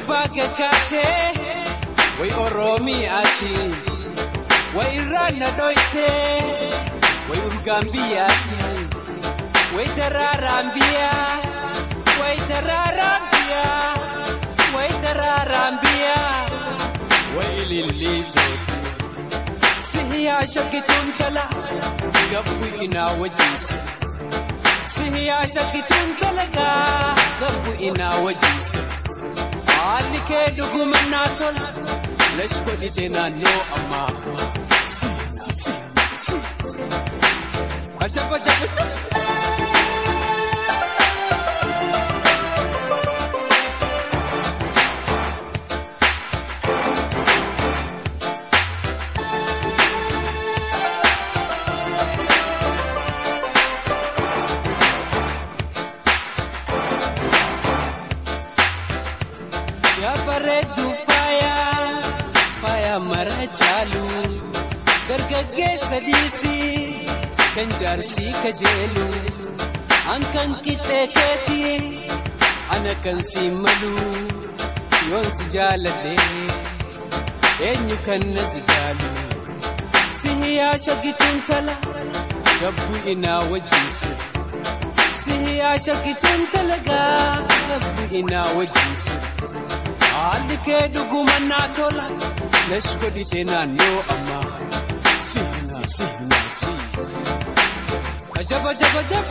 gubbaa gaggaatee way oromiyaati way irraan na dhoytee way urgaan biyyaati way daraaraan biyyaa way daraaraan biyyaa way daraaraan biyyaa way ililliitooti sihiyaa shaggituun tala gabbu inaa wajiisa sihiyaa shaggituun talagaa gabbu inaa wajiisa haalli kee dhugumannaa tola lash godhite naannoo ammaa ajab ajab ajab yaa bareeddu faayaa faayaa mara caalu dargaggeessa dhiisii kan jaarsii kajeelu an kan qixxee keetii ana kan si malu yoon si jaaladhe eenyu kan na jigaalu si hiyaa shaggituun tala gabbu inaa wajjiisu si hiyaa shaggituun talagaa gabbu inaa wajjiisu haalli kee dhugumannaa tola lash godhite naannoo ammaa siinaa siinaa sii ajab ajab ajab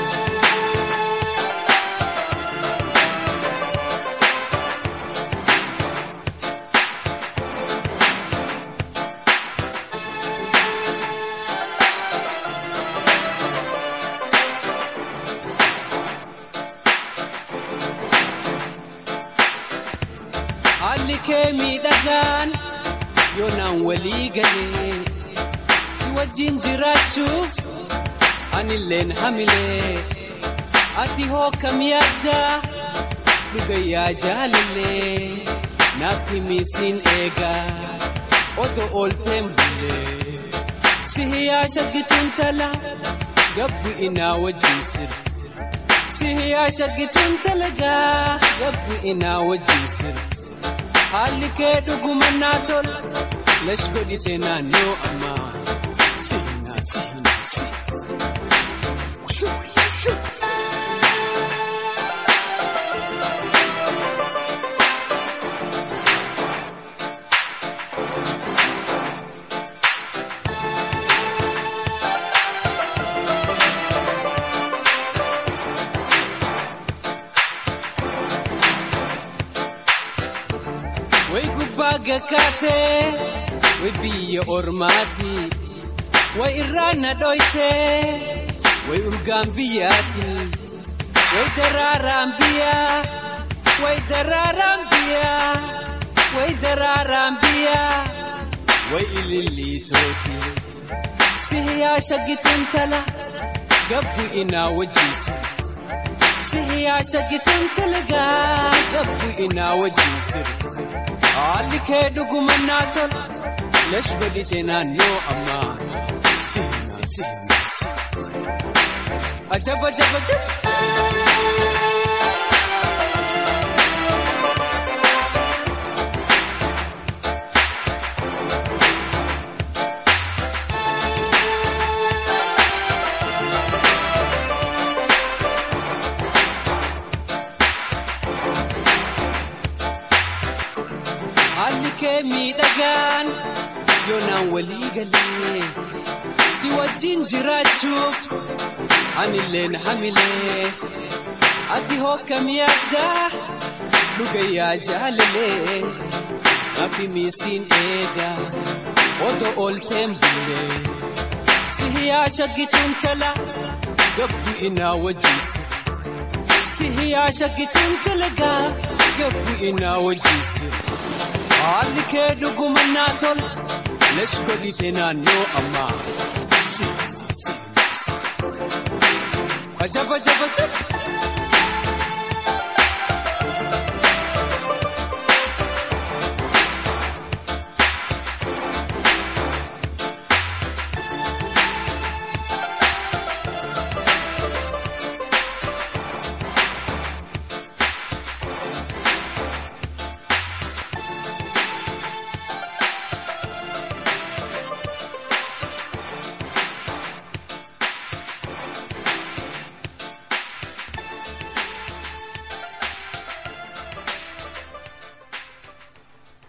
haalli kee miidhagaan yoonaan walii galee si wajjin jiraachuuf anilleen hamilee ati hoo kam yaaddaa dhugayyaa jaalallee naaf himiisiin eegaa oto oolteen bulee si hiyaa shaggituun tala gabbu inaa wajjin sirri si hiyaa shaggituun talagaa gabbu inaa wajjin sirri haalli kee dhugumannaa tola lash godhite naannoo ammaa siinaa siinaa sii way gubbaa gaggaatee way biyya ormaati way irraan na dhoytee way urgaan biyyaati way daraaraan biyyaa way daraaraan biyyaa way daraaraan biyyaa way ililliitooti si hiyaa shaggituun tala gabbu inaa wajjiisa si hiyaa shaggituun talagaa gabbu inaa wajjiisa haalli kee dhugumannaa tola lash godhite naannoo ammaa siinaa siinaa sii ajab ajab ajab haalli kee miidhagaan yoonaan walii galee si wajjin jiraachuuf anilleen hamilee ati hoo kam yaaddaa dhugayyaa jaalalee nafi miisiin eegaa oto oolteen bulee si hiyaa shaggituun tala gabbu inaa wajjiisa si hiyaa shaggituun talagaa gabbu inaa wajjiisa haalli kee dhugumannaa tola lash godhite naannoo ammaa siinaa siinaa sii ajab ajab ajab